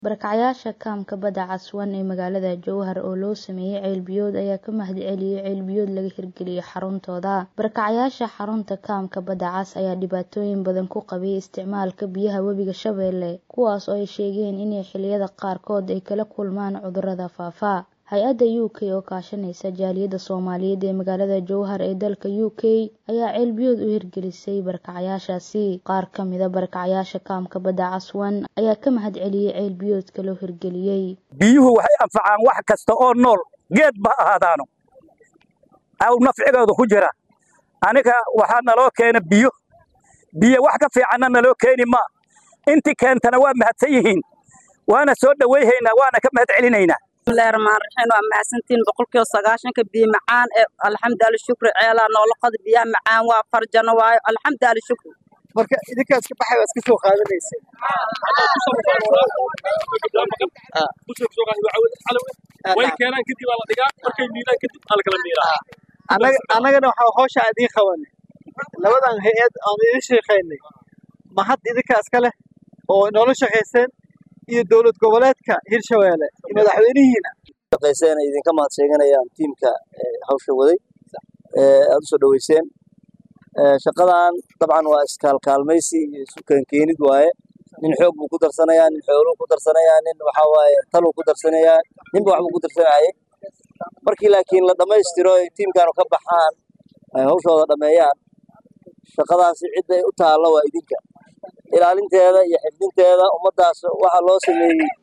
Barakacayaasha kaamka badda Caswan ee magaalada Jowhar oo loo sameeyay ceel biyood ayaa ka mahadceliyay ceel biyood laga hirgeliyay xaruntooda. Barakacayaasha xarunta kaamka badda cas ayaa dhibaatooyin badan ku qabay isticmaalka biyaha webiga Shabeelle, kuwaas oo ay sheegeen in xilliyada qaarkood ay kala kulmaan cudurrada faafa. Hay-adda UK oo kaashanaysa jaaliyadda Soomaaliyeed ee magaalada Jowhar ee dalka UK ayaa ceel biyood u hirgelisay barakacayaashaasi. Qaar ka mid ah barakacayaasha kaamka badda Caswan ayaa ka mahadceliyay ceel biyoodka loo hirgeliyay. biyuhu waxay anfacaan wax kasta oo nool geed ba ha ahaadaano aw nafcigooda ku jira aniga waxaa naloo keena biyo biyo wax ka fiicanna naloo keeni ma inti keentana waa mahadsan yihiin waana soo dhowayhaynaa waana ka mahad celinaynaa bismillahi rahmaani rahiim waa mahadsantiin boqolkiiba sagaashanka biyo macaan ee alxamdu ali shukri ceelaa noola qada biyaha macaan waa farjano waayo alxamdu ali shukri marka idinkaas ka baxay waa iska soo qaadanayseen way keenaan kadib waa la dhigaa markay miidaan kadib aa la kala miiraa annaga annagana waxaa hawsha idiin qabanay labadan hay-ad aan idin sheekaynay ma had idinkaas ka leh oo noola shaqayseen iyo dowlad goboleedka hirshabeelle iyo madaxweynihiina shaqayseen ay idinka mahad sheeganayaan tiimka hawsha waday aad u soo dhoweyseen shaqadan dabcan waa iskaalkaalmaysi iyo isu keenkeenid waaye nin xoog buu ku darsanayaa nin xooluu ku darsanayaa nin waxaa waaye taluu ku darsanayaa ninba waxbuu ku darsanayay markii laakiin la dhammaystiro ay tiimkaanu ka baxaan ay hawshooda dhammeeyaan shaqadaasi cidda ay u taalla waa idinka ilaalinteeda iyo xifdinteeda ummaddaas waxa loo sameeyey